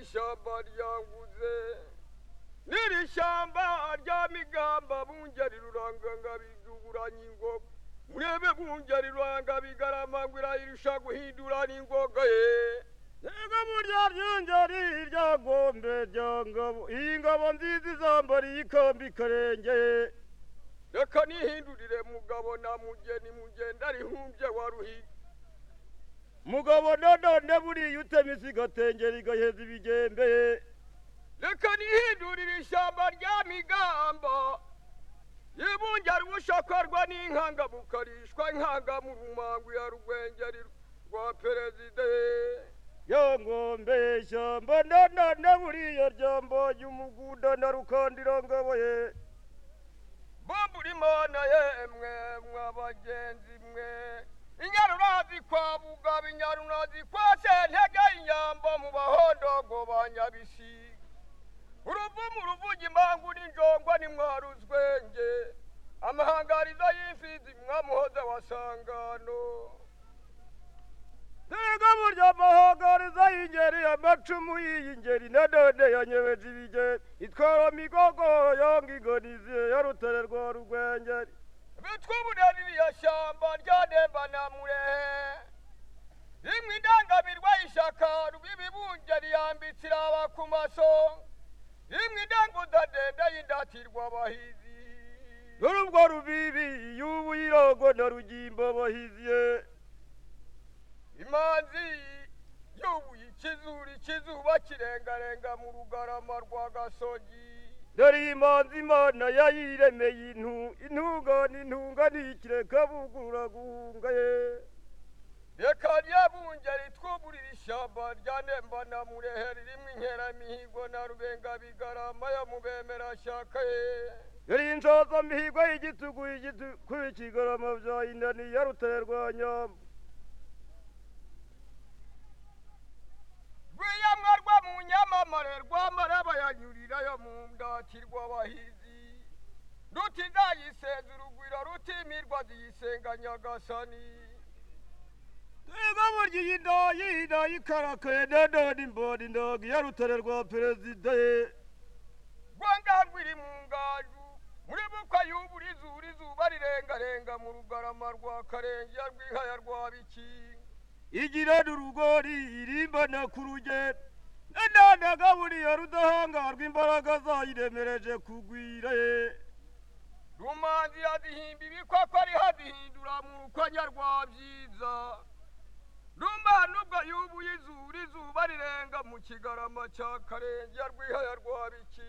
ishyamba ryanguze n'iri shyamba rya migamba bungeri rurangangabiduburanya ingoga murebe bungeri rurangabigaramangwira irusha guhindura n'ingoga ye Yego burya ryongeri irya gombe rya ngabo iyi ngabo nziza izambara iyikamba ikarenge reka nihindurire mugabo na mugeni mugenda rihumbye wa ruhiga mugabo nanone buriya utema isi igatengera igaheza ibigembe reka nihindurire ishyamba rya migamba yibungera ubushakarwa n'inkanga bukarishwa inkanga mu rumango ya rugwengeri rwa perezida ya ngombe ishyamba nanone buriya ryambonye umugunda na rukandira ngabo ye bomburi mana yemwe mwa bagenzi mwe inyarunazi kwa bugabo inyarunazi kwa sentege inyambo mu bahondogo ba nyabisiga uruvumu ruvuga impangu n'injongwa nimwaruzwenge amahangarizo y'imfizi mwamuhoze wa sangano Dega burya amahangariza y'ingeri amacumu y'ingeri nanone yanyebeje ibigeni itwara migogo yanga ingonizi ya rutare rwa rugwengeri bitwa uburaririya shyamba rya ndembanamurehe rimwe indangamirwa y'ishaka rw'ibibungeri yambitse iraba ku maso rimwe indanguza ndende y'indatirwa abahizi n'urubwo rubibi y'ubu yirogo na rugimbo bahiziye imanzi yubuye ikizuri ikizuba kirengarenga mu rugarama rwa gasogi dore iyi manzi imana yayiremeye intu intungane intunga ntikireka bugurura guhunga ye reka ryabungeri twuburira ishyamba rya ndembanamurehe ririmo inkeramihigo na rubengabigarama yo mu bemerashyaka ye dore iyi nshoza mihigo y'igitugu igitugu ikigarama bya inani ya rutare rwa nyamba rwiyamwa rwo mu nyamamare rwamara bayanyurirayo mu ndatirwa abahizi rutizayiseza urugwiro rutimirwa ziyisenga nyagasani Twebwe burya iyi ndayi ndayi ikarakaye nanone imboni ndaga iya rutare rwa perezida ye rwanga rwiri mu ngaju muri bukwa y'ubura izuru izuba rirengarenga mu rugarama rwa karengera rwihaya rwa bikinga igirana urugori irimbana ku rugero nanone agaburiye rudahangarwa imbaraga zayiremereje kugwira ye rumanzi yazihimba ibikwako ariho azihindura mu rukwanya rwa byiza rumana ubwo yubuye izuru izuba rirenga mu kigarama cya karengera rwihaya rwa biki